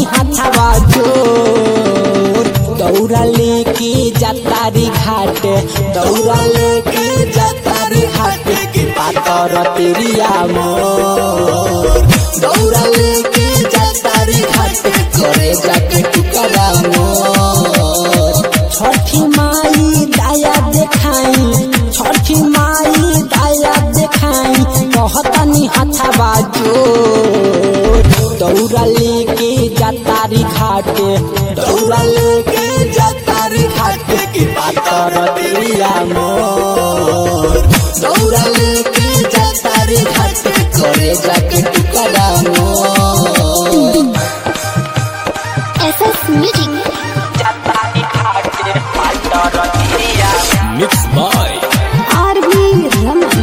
हाथवा जोर दौड़ा लेके जातारी घाट दौड़ा लेके जातारी घाट के पातर तेरिया मोर दौड़ा लेके जातारी घाट करे जाके टुकड़ा मोर छठी माई दाया देखाई छठी माई दाया देखाई कहतनी हाथवा जोर दौड़ा लेके जातारी घाट दौड़ा लेके जातारी घाट के पातर दिया मोर दौड़ा लेके जातारी घाट करे जाके टुकड़ा मोर SS Music. जातारी घाट पातर दिया Mixed by RB Raman.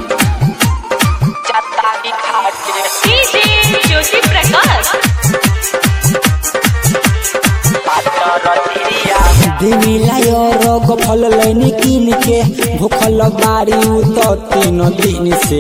जातारी घाट डीजे ज्योति प्रकाश दिमिला रोग फल लैनी किन के भूखल बारी उत तीन दिन से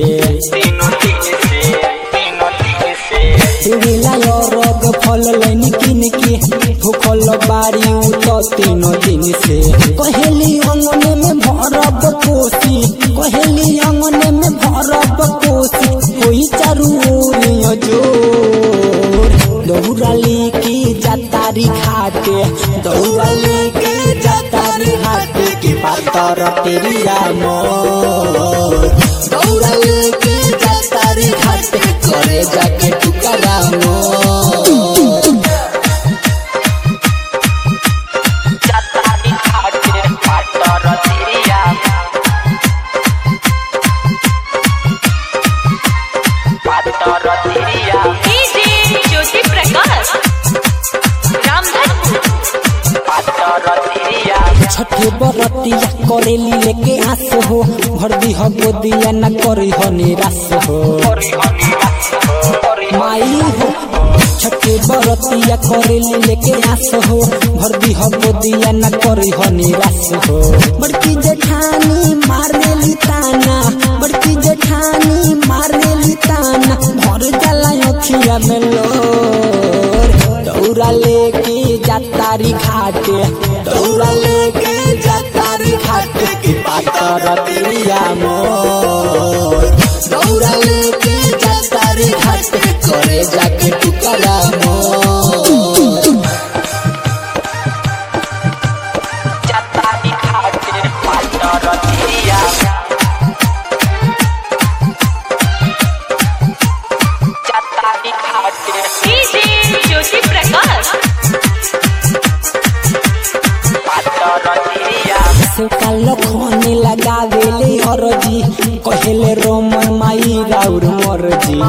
दिमिला रोग फल लैनी किन के भूखल बारी उत तीन दिन से कहेली अंगने में भरब कोसी कहेली अंगने में भरब कोसी कोई चारू ओरियो जोर दौड़ा लेके जातारी घाटे दौड़ा लेके जातारी घाटे के पातर तेरिया मोर दौड़ा लेके जातारी घाटे करे जाके टुकड़ा मोर जातारी घाटे पातर तेरिया पातर तेरिया डीजे ज्योति प्रकाश रामधनपुर छठे बरतिया करेली लेके आस हो भर दी हो गोदिया न करी हो निराश हो माई हो छठे बरतिया करेली लेके आस हो भर दी हो गोदिया न करी हो निराश हो बड़की जेठानी मारेली ताना बड़की जेठानी मारेली ताना भर जाला अखिया में लोर दौड़ा लेके जातारी घाटे दौड़ा लेके जातारी घाटे के पातर दिया मोर दौड़ा लेके जातारी घाटे करे जाके टुकड़ा मोर जातारी घाटे पातर दिया जातारी घाटे डीजे ज्योति प्रकाश से कालो खोने लगावेले हरजी कहेले रोमन माई राउर मरजी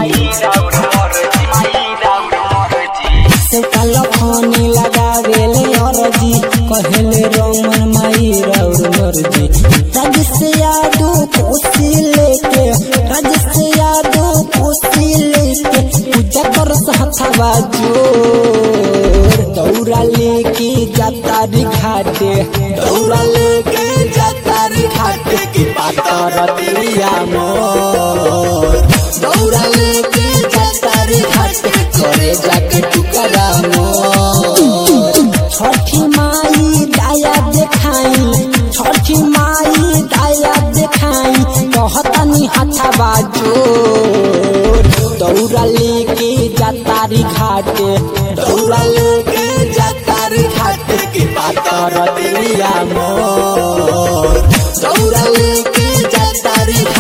से कालो खोने लगावेले हरजी कहेले रोमन माई राउर मरजी राज से यादो कोसी लेके राज से यादो कोसी लेके पूजा कर हथवा जोर दौड़ा लेके जातारी घाटे दौड़ा लेके जातारी घाटे के पातर दिया मोर दौड़ा लेके जातारी घाटे करे जाके टुकड़ा मोर छठी माई दाया देखाई छठी माई दाया देखाई कहतनी हाथवा जोर दौड़ा लेके जातारी घाटे दौड़ा लेके जातारी घाटे के पातर दिया मोर दौड़ा लेके जातारी